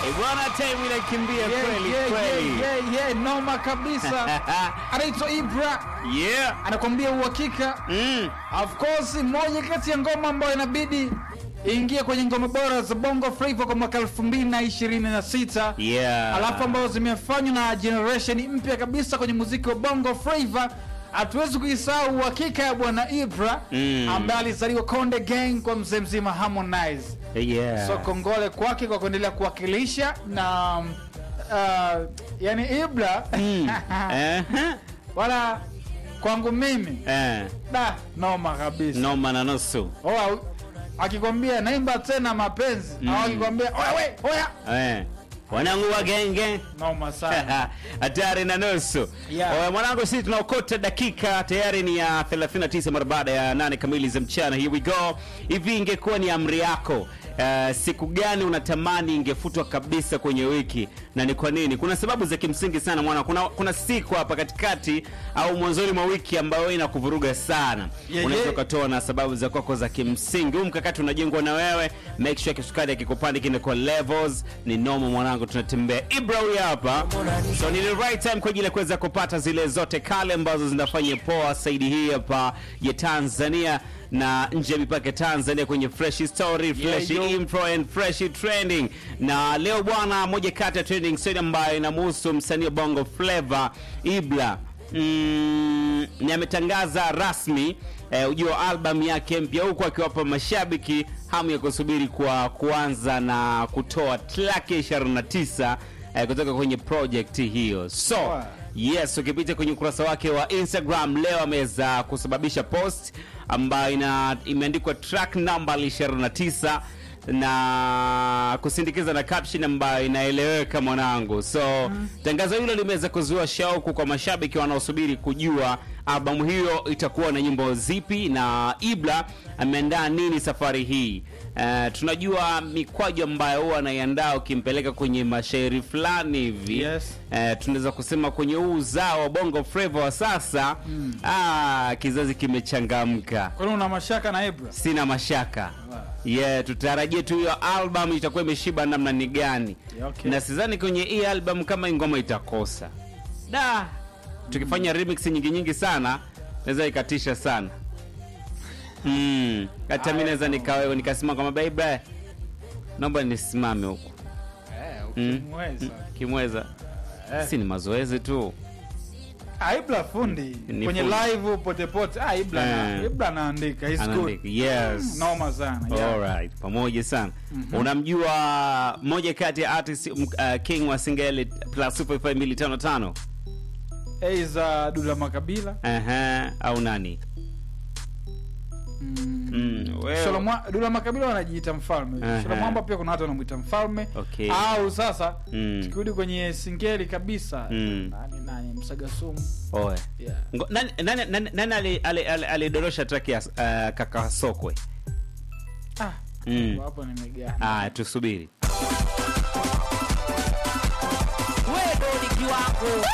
Eh, bwana time inakimbia Yeah, kweli yeah, kweli. yeah, yeah, yeah, noma kabisa. Anaitwa Ibra, Yeah. anakwambia uhakika. Mm. Of course, moja kati ya ngoma ambayo inabidi iingie kwenye ngoma bora za Bongo Flava kwa mwaka 2026. Yeah. alafu ambazo zimefanywa na generation mpya kabisa kwenye muziki wa bongo flava hatuwezi kuisahau uhakika ya bwana ibra Mm. ambaye alizaliwa konde gang kwa mzee mzima harmonize Yeah. so kongole kwake kwa kuendelea kuwakilisha na uh, yani ibra Mm. Eh. wala kwangu mimi Eh. da noma kabisa Noma na nusu. Oa, akikwambia naimba tena mapenzi au akikwambia oya we oya Eh. Wanangu wa genge. noma sana hatari na nusu Yeah. Oya, mwanangu sisi tunaokota dakika tayari ni ya 39 mara baada ya nane kamili za mchana here we go hivi ingekuwa ni amri yako Uh, siku gani unatamani ingefutwa kabisa kwenye wiki na ni kwa nini kuna sababu za kimsingi sana mwana kuna, kuna siku hapa katikati au mwanzoni mwa wiki ambayo inakuvuruga sana Yeah, unaweza yeah. ukatoa na sababu za kwako za kimsingi huu mkakati unajengwa na wewe make sure kisukari akikupanda kine kwa levels ni nomo mwanangu tunatembea ibra huyu hapa so ni the right time kwa ajili ya kuweza kupata zile zote kale ambazo zinafanya poa saidi hii hapa ya tanzania na nje ya mipaka ya tanzania kwenye fresh story fresh yo. info and fresh trending na leo bwana moja kati ya trending story ambayo inamhusu msanii wa bongo flava ibla mm, ni ametangaza rasmi eh, ujio wa albamu yake mpya huku akiwapa mashabiki hamu ya kusubiri kwa kuanza na kutoa track ya 29 eh, kutoka kwenye project hiyo so Wow. yes ukipita kwenye ukurasa wake wa instagram leo ameweza kusababisha post ambayo ina imeandikwa track number 29 na kusindikiza na caption ambayo inaeleweka mwanangu so tangazo hilo limeweza kuzua shauku kwa mashabiki wanaosubiri kujua albamu hiyo itakuwa na nyimbo zipi na ibla ameandaa nini safari hii Uh, tunajua mikwaju ambayo huwa anaiandaa ukimpeleka kwenye mashairi fulani hivi Yes. eh, tunaweza kusema kwenye huu uzao wa bongo flava wa sasa mm. ah, kizazi kimechangamka kwani una mashaka na ibra sina mashaka yeah, tutarajie tu hiyo album itakuwa imeshiba namna ni gani Yeah, okay. na sidhani kwenye hii album kama hii ngoma itakosa da tukifanya remix nyingi nyingi sana naweza ikatisha sana mm. hata mi naweza nikawewe nikasema kwamba baiba naomba nisimame huku Eh, Mm. ukimweza. kimweza Eh. si ni mazoezi tu Ah, ibra fundi Ni kwenye fundi. live pote pote ah, ibra na- Eh. ibra anaandika He's good. Anaandika, yes noma sana yeah. Alright, pamoja sana unamjua moja kati ya artist m- uh, king wa singeli plus 255 Eiza Dula Makabila Aha, au nani mm. mm, wewe- Solomwa- Dula Makabila wanajiita mfalme Aha. Solomwamba pia kuna watu wanamwita mfalme Okay. au sasa Mm. tukirudi kwenye singeli kabisa Mm. nani nani msagasumu Oe. yeah. Ngo- nani- nani- nani- nani ali- ali- ali- alidorosha track ya uh, kaka sokwe ah, Mm. hapo nimegana ah, tusubiri wewe ni kiwango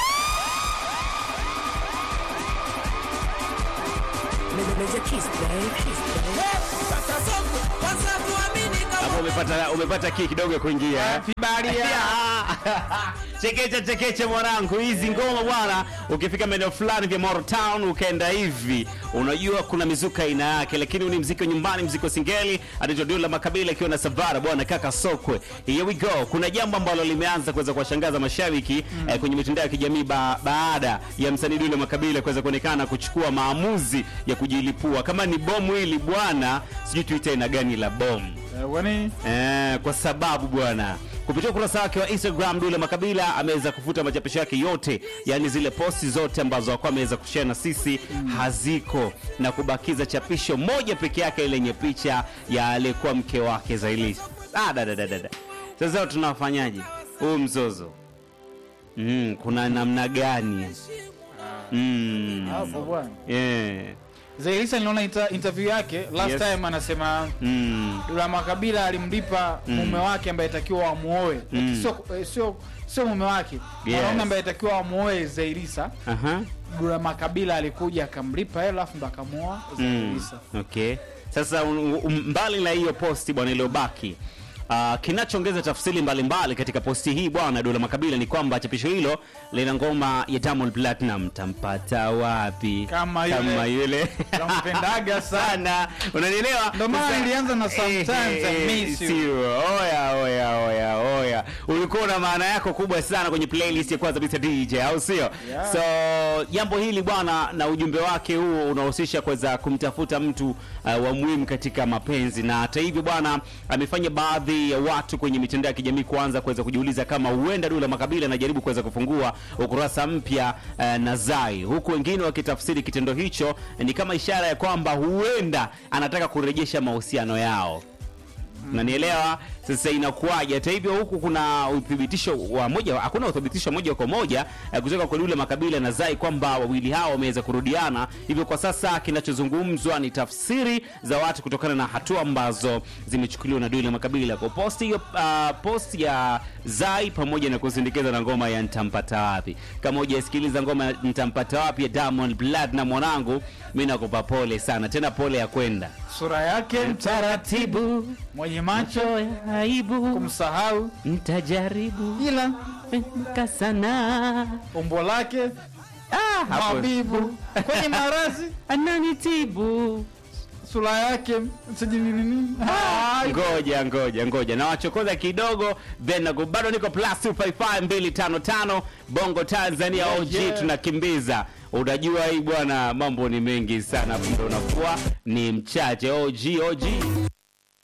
Meja kiss babe kiss babe sasa soko kwanza tuamini hapo kama umepata umepata kii kidogo ya kuingia eh? Vibaria. chekeche chekeche mwanangu hizi ngoma bwana ukifika maeneo fulani vya Moro Town ukaenda hivi unajua kuna mizuka aina yake lakini huu ni mziki wa nyumbani mziki wa singeli anaitwa Dula Makabila ikiwa na Savara bwana kaka Sokwe here we go kuna jambo ambalo limeanza kuweza kuwashangaza mashabiki eh, kwenye mitandao ya kijamii ba baada ya msanii Dula Makabila kuweza kuonekana kuchukua maamuzi ya kujilipua kama ni bomu hili bwana sijui tuite aina gani la bomu Eh, wani Eh, kwa sababu bwana kupitia ukurasa wake wa instagram dule makabila ameweza kufuta machapisho yake yote yaani zile posti zote ambazo akuwa ameweza kushare na sisi haziko na kubakiza chapisho moja peke yake lenye picha ya aliyekuwa mke wake zailisi ah, dadadadada sasa tunafanyaje huu mzozo mm, kuna namna gani mm. hapo bwana yeah. Zailisa niliona inter, interview yake last Yes. time anasema mm. Dula Makabila alimlipa mume wake ambaye takiwa amuoe Mm. sio eh, sio sio mume wake Yes. mwanaume ambaye takiwa amuoe Zailisa Aha. Dula Makabila alikuja akamlipa hela alafu ndo akamuoa Mm. Zailisa Okay. Sasa un, un, mbali na hiyo posti bwana iliyobaki Uh, kinachoongeza tafsiri mbalimbali katika posti hii bwana Dula Makabila ni kwamba chapisho hilo lina ngoma ya Diamond Platinum tampata wapi Kama yule. kama yule Nampendaga sana. sana unanielewa Ndo maana Sasa- nilianza na sometimes I Eh, miss you. sio. oya oya oya oya ulikuwa na maana yako kubwa sana kwenye playlist ya kwanza Mr DJ au sio Yeah. so jambo hili bwana na ujumbe wake huo unahusisha kuweza kumtafuta mtu uh, wa muhimu katika mapenzi na hata hivyo bwana amefanya baadhi ya watu kwenye mitandao ya kijamii kuanza kuweza kujiuliza kama huenda Dula Makabila anajaribu kuweza kufungua ukurasa mpya uh, na Zai huku wengine wakitafsiri kitendo hicho ni kama ishara ya kwamba huenda anataka kurejesha mahusiano yao unanielewa sasa inakuwaje hata hivyo huku kuna uthibitisho wa moja hakuna uthibitisho moja kwa moja eh, kutoka kwa Dula Makabila na Zai kwamba wawili hao wameweza kurudiana hivyo kwa sasa kinachozungumzwa ni tafsiri za watu kutokana na hatua ambazo zimechukuliwa na Dula Makabila kwa post hiyo uh, post ya Zai pamoja na kusindikiza na ngoma ya ntampata wapi kama hujasikiliza ngoma ya ntampata wapi ya Diamond Blood na mwanangu mimi nakupa pole sana tena pole ya kwenda sura yake taratibu mwenye macho ya aibu kumsahau mtajaribu ila ka sana umbo lake ah, hapo mabibu kwenye marazi ananitibu sura yake sijinini ngoja ngoja ngoja na wachokoza kidogo then nago bado niko plus 255255 bongo tanzania Yeah, og yeah. tunakimbiza unajua hii bwana mambo ni mengi sana hapo ndo unakuwa ni mchache og og